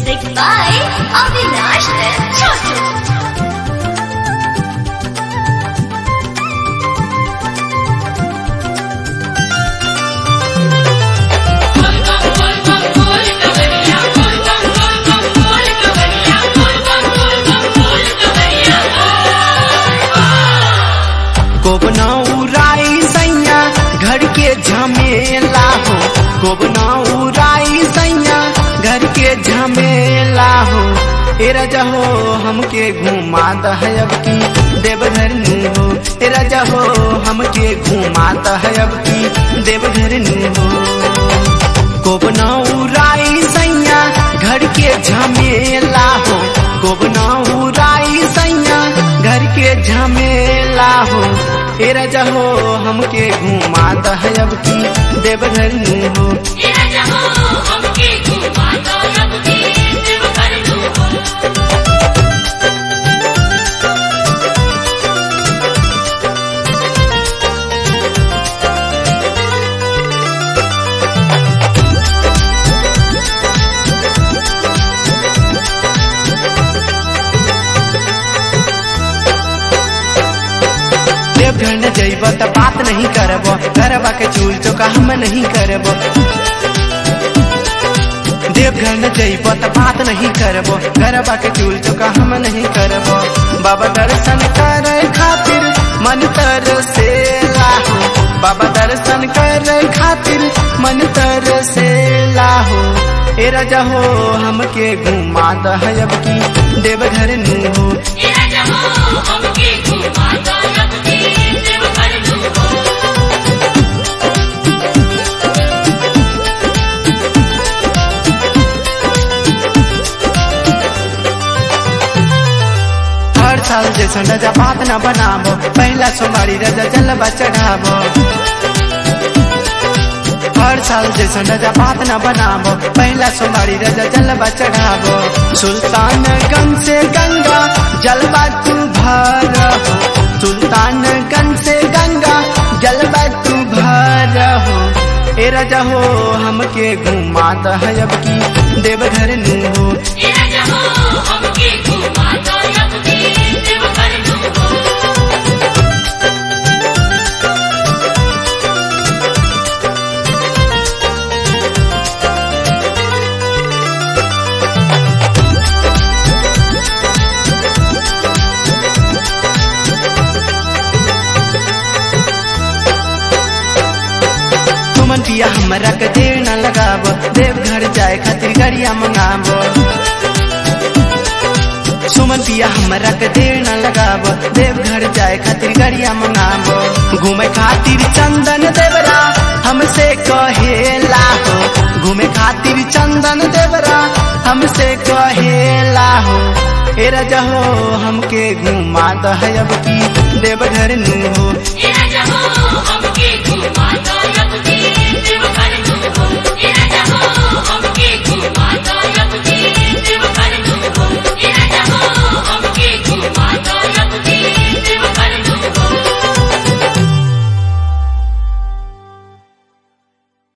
Music by Avinash and Chotu. गोबना Urai सैया घर के झमेला हो गोबना उराई सैया घर के झमेला हो ए राजा हो हमके घुमा दहब की देवघर नु हो ए राजा हो हमके घुमा दहब की देवघर नु हो गोबना उराई सैया घर के झमेला हो गोबना उराई सैया घर के झमेला हो ए राजा हो हमके घुमा दहब की देवघर नु हो देवघर न जइब त बात नहीं करब घरबा के चूल चौका हम नहीं करब देवघर न जइब त बात नहीं करब घरबा के चूल चौका हम नहीं करब बाबा दर्शन करे खातिर मन तर से लाहो बाबा दर्शन करे खातिर मन तर से लाहो ए राजा हो हमके घुमा दहब की देवघर नु हो हर साल जैसा रजा बात न बनाबो पहला सोमवारी रजा जलवा चढ़ाबो हर साल जैसा रजा बात न बनाबो पहला सोमवारी रजा जलवा चढ़ाबो सुल्तानगंज से गंगा जलवा तू भर हो सुल्तानगंज से गंगा जलवा तू भर हो ए राजा हो हमके घुमा दहब की देवघर नु हो तुमन पिया हमरा के देर न लगाब देवघर जाए खातिर गाड़िया मंगाब सुमन पिया हमरा के देर न लगाब देवघर जाए खातिर गाड़िया मंगाब घूमे खातिर चंदन देवरा हमसे कहेला हो घूमे खातिर चंदन देवरा हमसे कहेला हो ए राजा हो हमके घुमा दहब की देवघर नु हो Yeah.